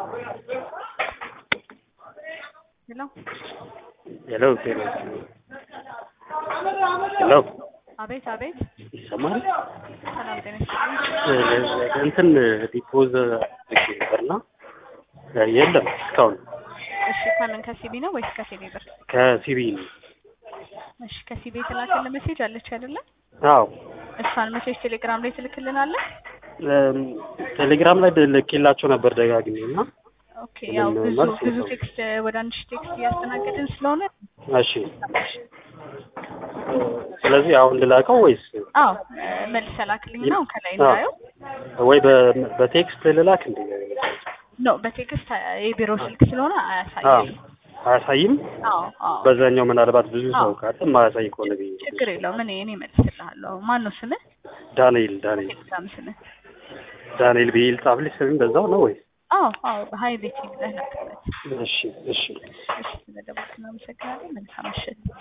ሄሎ ሄሎ ሄሎ ሄሎ አቤት አቤት ይሰማል? ሰላም ጤና ይስጥልኝ እንትን ዲፖዝ ልክ ነበርና የለም እስካሁን እሺ ከምን ከሲቢ ነው ወይስ ከሲቢ ብር ከሲቢ ነው። እሺ ከሲቢ የተላከልን ሜሴጅ አለች አይደለ አዎ እሷን ሜሴጅ ቴሌግራም ላይ ትልክልናለህ እም፣ ቴሌግራም ላይ ልኬላቸው ነበር ደጋግሜ እና ኦኬ ያው ምንም ብዙ መልስ ብዙ የለውም። ቴክስት ወደ አንድ ሺህ ቴክስት እያስተናገድን ስለሆነ እሺ ስለዚህ አሁን ልላከው ወይስ አዎ መልስ ላክልኝ ነው ከላይ እንዳየው ወይ በ- በቴክስት ልላክ እንዴ? ኖ በቴክስት የቢሮ ስልክ ስለሆነ አዎ አያሳይም አያሳይም። አዎ አዎ በዛኛው ምናልባት ብዙ ሰው አዎ። ካለ ማያሳይ ከሆነ ብዬ ነው። ችግር የለውም እኔ እኔ መልስልሃለሁ ማን ነው ስምህ ዳንኤል ዳንኤል ቴሌግራም ስምህ ዳንኤል ብዬ ልጻፍልሽ ስም በዛው ነው ወይስ? አዎ አዎ ሀይ ቤት ብለህ ላክበት እሺ እሺ እሺ ስለደወልክ እናመሰግናለን መልካም ምሽት